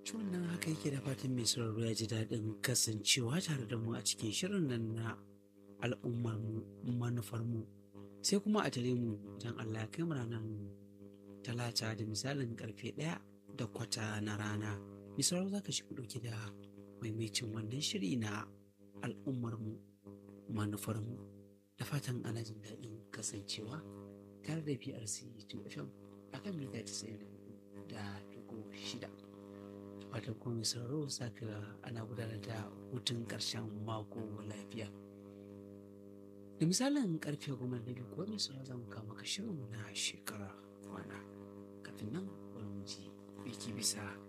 wannan haka yake da fatan mai sauraro ya ji daɗin kasancewa tare da mu a cikin shirin nan na al'ummar mu manufar mu sai kuma a tare mu idan Allah ya kai mu ranar talata da misalin karfe ɗaya da kwata na rana mai sauraro za ka shi ɗauki da maimacin wannan shiri na al'ummar mu manufar mu da fatan ana jin daɗin kasancewa tare da PRC 2 FM akan mita 90 da dugu shida. fatan kuma mai sauraro saka ana gudanar da hutun ƙarshen mako lafiya da misalin karfe goma da biyu kuwa mai sauraro za mu kama ka shirin na shekara kwana kafin nan bari mu ji biki bisa